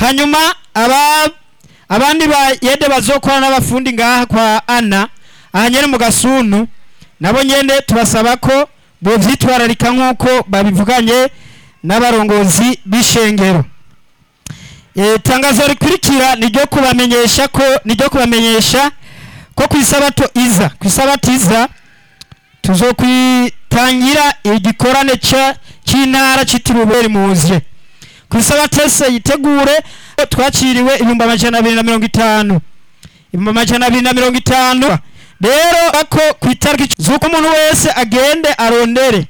hanyuma aba abandi ba yede bazokora n'abafundi ngaha kwa ana aha nyene mu gasunu nabo nyene tubasaba ko bovyitwararika nk'uko babivuganye n'abarongozi b'ishengero e, tangazo rikurikira ni ryo kubamenyesha ko ni ryo kubamenyesha ko ku isabato iza ku isabato iza tuzokwitangira igikorane ca c'intara citiriwe muzye ku isabato ese yitegure twaciriwe ibihumbi amajana abiri na mirongo itanu ibihumbi amajana abiri na mirongo itanu rero ako ku itariki z'uko umuntu wese agende arondere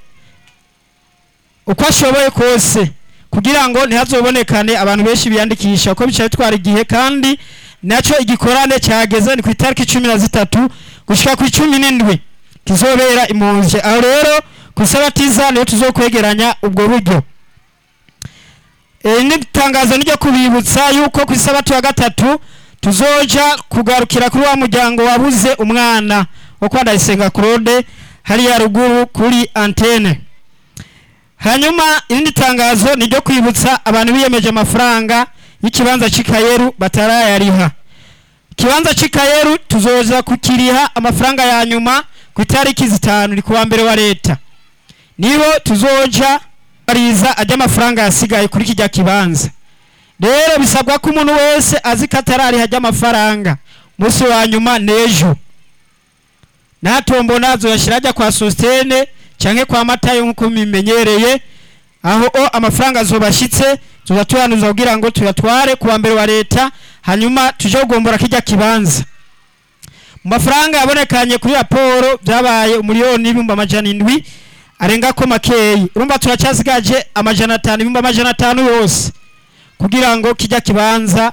uko ashoboye kose kugira ngo ntihazobonekane abantu benshi biyandikisha ko bica bitwara igihe kandi nacyo igikorane cyageze ni ku itariki cumi na zitatu gushika ku icumi n'indwi kizobera impunzi aho rero ku isabatiza niyo tuzokwegeranya ubwo buryo iri ni itangazo niryo kubibutsa yuko ku isabato ya gatatu tuzoja kugarukira kuri wa muryango wabuze umwana wo kwa Ndayisenga Claude hariya ruguru kuri antene hanyuma irindi tangazo ni ryo kwibutsa abantu biyemeje amafaranga y'ikibanza c'ikayeru batarayariha ikibanza c'ikayeru tuzoza kukiriha amafaranga ya nyuma ku itariki zitanu ni kuwa mbere wa leta nibo tuzoja bariza ajya amafaranga yasigaye kuri kijya kibanza rero bisabwa ko umuntu wese azi ko atarariha ajya amafaranga umunsi wa nyuma n'ejo natombo nazo yashyira ajya kwa sositene cyangwa kwa matayo nk'uko bimenyereye aho o amafaranga azobashyitse tuza tuyanuza kugira ngo tuyatware ku wa mbere wa leta hanyuma tuje kugombora kijya kibanza mu mafaranga yabonekanye kuri raporo byabaye umuriyoni n'ibihumbi amajana indwi arenga ko makeyi urumva turacyasigaje amajana atanu ibihumbi amajana atanu yose kugira ngo kijya kibanza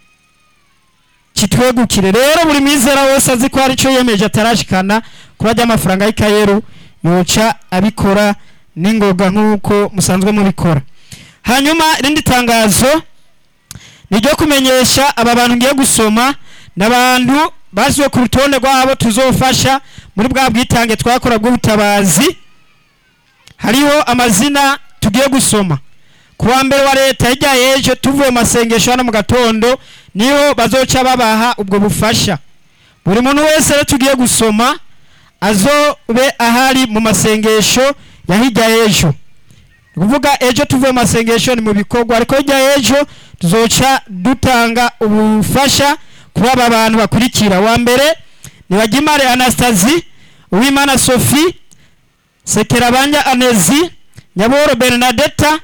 kitwegukire rero buri mwizera wese azi ko hari icyo yemeje atarashikana kuri ajya amafaranga y'ikayeru yoca abikora n'ingoga nk'uko musanzwe mubikora hanyuma irindi tangazo ni ryo kumenyesha aba bantu ngiye gusoma n'abantu basiwe ku rutonde rwabo tuzofasha muri bwa bwitange twakora bw'ubutabazi hariho amazina tugiye gusoma ku wa mbere wa leta hirya y'ejo tuvuye mu masengesho hano mu gatondo niho bazoca babaha ubwo bufasha buri muntu wese rero tugiye gusoma azobe ahari mu masengesho ya hirya y'ejo ni ukuvuga ejo tuvuye mu masengesho ni mu bikorwa ariko hirya y'ejo tuzoca dutanga ubufasha kuri aba bantu bakurikira wa mbere ni bagimare anastasie uwimana sophie sekerabanya anezi nyaboro bernadetta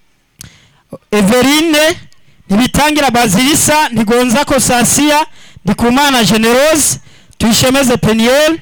everine ntibitangira bazirisa ntigonza kosasiya ndikumana generose tuyishemeze peniel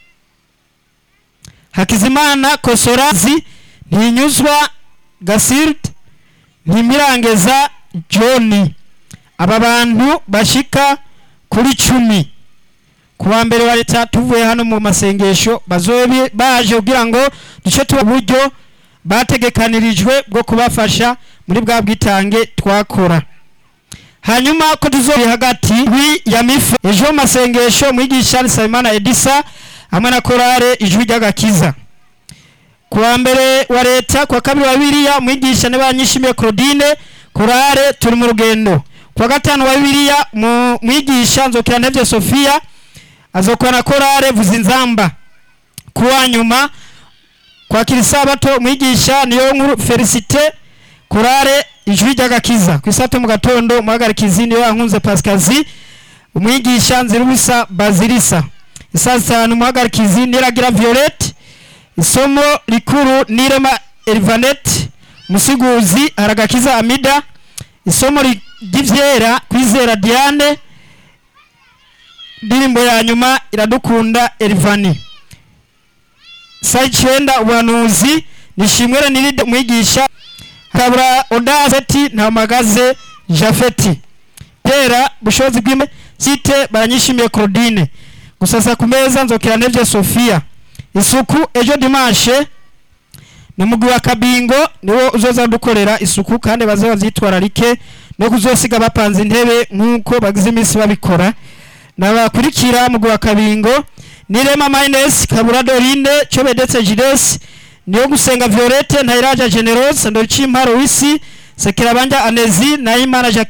hakizimana kosorazi ntinyuzwa gasirde ntimirangeza john aba bantu bashika kuri cumi ku wa mbere wa leta tuvuye hano mu masengesho bazobe baje kugira ngo duce tuba uburyo bategekanirijwe bwo kubafasha muri bwa bwitange twakora hanyuma ko tuzobe hagati wi ya mife ejo mu masengesho mwigisha Nsabimana Edisa hamwe na korale ijwi ry'agakiza ku wa mbere wa leta ku wa kabiri wa bibiriya mwigisha ne banyishimiye Claudine korale turi mu rugendo ku wa gatanu wa bibiriya mu mwigisha nzokira ntevye Sofia azokora na korale vuza inzamba ku wa nyuma kwakira isabato mwigisha niyo nkuru Felicite korale ijwi ry'agakiza ku isato mu gatondo muhagarikizi niyo yankunze Pascazi umwigisha nzirubusa Bazirisa isaa zitanu muhagarikizi niragira Violette isomo rikuru nirema Elvanette musiguzi haragakiza Amida isomo ry'ivyera kwizera Diane ndirimbo ya nyuma iradukunda Elvani saa icyenda ubuhanuzi nishimwere niride mwigisha kabura odazeti ntamagaze jafeti tera bushobozi bw'ime site baranyishimiye Claudine gusasa ku meza nzokera nevye Sofia isuku ejo dimanche ni mugwi wa kabingo niwo uzoza dukorera isuku kandi baze bavyitwararike no kuzosiga bapanze intebe nk'uko bagize iminsi babikora nabakurikira mugwi wa kabingo nirema minus kabura dorine cobedetse jides niyo gusenga violette ntayiraja generose ndoricimparo wisi sekera banja anezi nayimana jacques